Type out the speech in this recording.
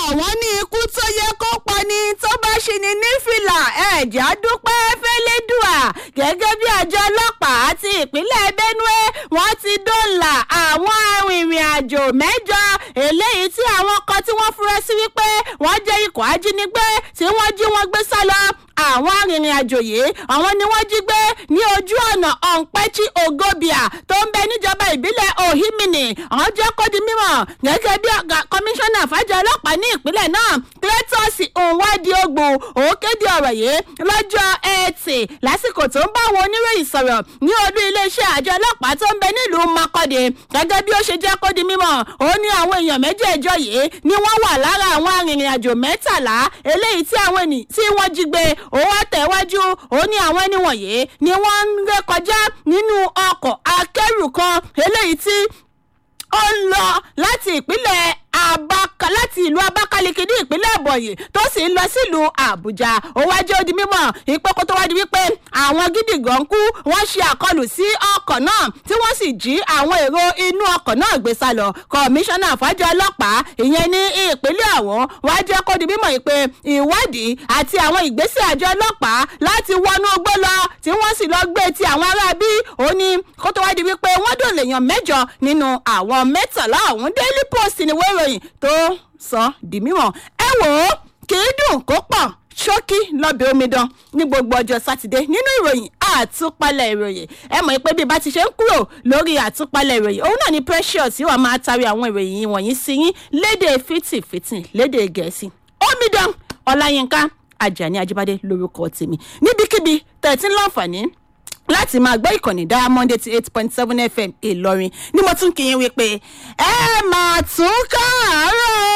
wọ́n ní ikú tó yẹ kó pani tó bá ṣì ní nífìlà ẹ̀já dúpẹ́ fẹ́lẹ́dùà gẹ́gẹ́ bí àjọ ọlọ́pàá àti ìpínlẹ̀ benue wọ́n ti dóòlà àwọn arìnrìn àjò mẹ́jọ eléyìí tí àwọn kan tí wọ́n fura sí wípé wọ́n jẹ́ ikọ̀ ajínigbé tí wọ́n jí wọn gbé sá lọ àwọn arìnrìn-àjò yìí àwọn ni wọ́n jí gbé ní ojú ọ̀nà ọ̀npẹ́chí ogobia tó ń bẹ níjọba ìbílẹ̀ ohimini àwọn jẹ́ kó di mímọ̀ gẹ́gẹ́ bí kọmíṣánná fàájọ ọlọ́pàá ní ìpínlẹ̀ náà cletus nwadi ogbo òun kéde ọ̀rọ̀ yìí lọ́jọ́ ẹtì lásìkò tó ń bá àwọn oníròyìn sọ̀rọ̀ ní olú iléeṣẹ́ àjọ ọlọ́pàá tó ń bẹ nílùú makọ́dé gẹ́gẹ́ bí ó ṣe jẹ́ kó di mímọ̀ ó ní àwọn èèyàn méjèèjọ yìí ni wọ́n wà lára àwọn arìnrìn-àjò mẹ́tàlá eléyìí tí àwọn ènìyàn tí wọ́n jí gbé ó wá tẹ̀wájú ó ní àwọn ẹni wọ̀nyí ni wọ́n ń ré kọjá nínú ọkọ̀ akẹ́rù kan eléyìí tí ó ń lọ láti ìpínlẹ̀ abaka láti ìlú abakaliki ní ìpínlẹ̀ ẹ̀bọ̀yì tó sì ń lọ sílùú àbújá ó wá jẹ́ odi mímọ̀ ìpè kó tó wá di wípé àwọn gídígàn kú wọ́n ṣe àkọlù sí ọkọ̀ náà tí wọ́n sì jí àwọn èrò inú ọkọ̀ náà gbé sá lọ kọmíṣánná àfájọ ọlọ́pàá ìyẹn ní ìpínlẹ̀ àwọn wá jẹ́ kó di mímọ̀ ìpè ìwádìí àti àwọn ìgbésẹ̀ àjọ ọlọ́pàá láti wọnú ogbó lọ tí wọ́n sì lọ gbé ti àwọn aráabí ó ní kó tó wá di wípé wọ́n dòlè yàn mẹ́jọ nínú àwọn mẹ́tàlá ọ̀hún daily post ni wọ́n ìròyìn tó sọ di mímọ̀ ẹ wò ó kì í dùn kó pọ̀ ṣókí lọ́bẹ̀ omidan ní gbogbo ọjọ́ sátidé nínú ìròyìn àtúpalẹ̀ ìròyìn ẹ mọ̀ pé bí bá ti ṣe ń kúrò lórí àtúpalẹ̀ ìròyìn òun náà ni precious yóò máa tarí àwọn ìròyìn wọ̀nyí sí yín léde fìtìfìtì léde gẹ̀ẹ́sì omidan ọláyínká ajani ajibade lórúkọ tèmi níbikíbi tẹ̀tí láǹfààní láti máa gbọ́ ìkànnì diamond eighty eight point seven fm ìlọrin ni mo tún kì í wí pé ẹ máa tún ká